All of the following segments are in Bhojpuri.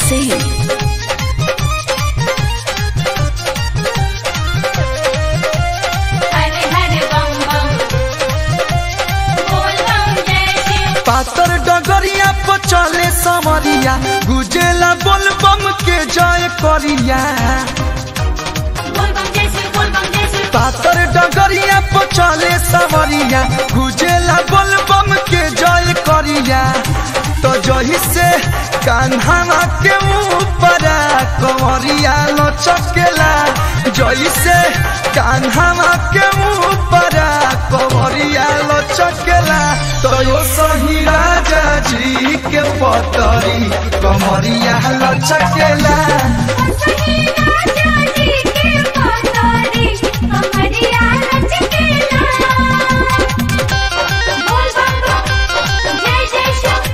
Singh. हरे हरे बम बम बोल बम जय शिव पातर डगरिया पर चले समरिया गुजेला बोल बम के जय करिया बोल बम जय शिव बोल बम जय शिव पातर डगरिया पर चले समरिया गुजेला बोल बम के जय करिया तो जही से कान्हा के ऊपर कंवरिया लचकेला जही से कान्हा के ऊपर कंवरिया लचकेला तो यो सही राजा जी के पतरी कमरिया लचकेला सही राजा जी के पतारी कमरिया लचकेला बोल बम बम जय जय शिव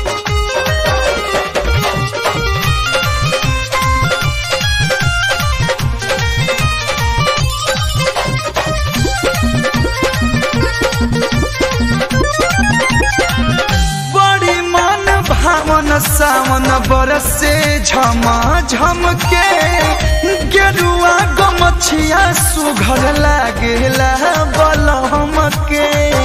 बड़ी मन भावन सावन बरसे झम झम के गेरुआ गमछिया सुघर लागेला बलहम के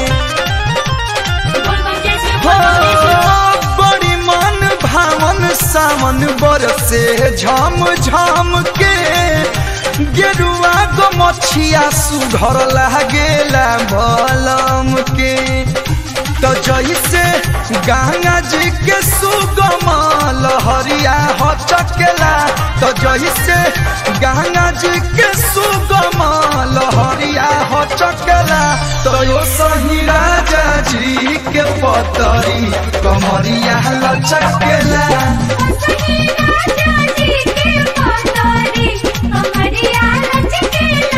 बोल बम जय शिव हो, बोल बम जय शिव बड़ी मन भावन सावन बरसे झम झम के गेरुआ गमछिया सुघर लागेला बलम के तो जैसे गंगा जी के सुगम लहरिया हो चकेला तो जैसे गंगा जी के सुगम लहरिया हो चकेला तो यो सही राजा जी के पतरी कमरिया लचकेला सही राजा जी के पतारी कमरिया लचकेला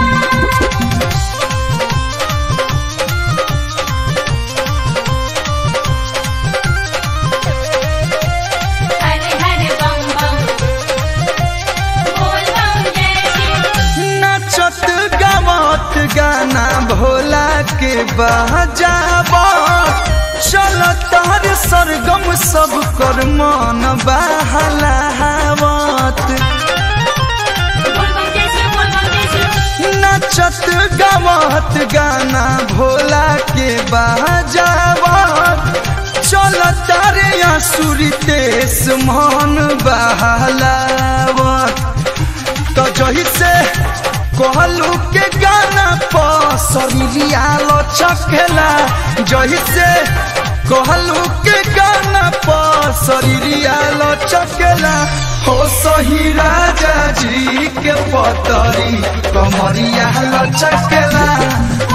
हरे हरे बम बम बोल बम जय शिव नचत गावत गाना भोला के बजाब चल तार सरगम सब कर मन बहलावत बोल बम जय शिव बोल बम जय शिव नचत गावत गाना भोला के बजावत चल तारे आसुरी तेस मन बहलावत तो जही से कहलू के गाना पसरिया लचकेला जही से कहलू के गाना पसरिया लचकेला हो सही राजा जी के पतरी कमरिया लचकेला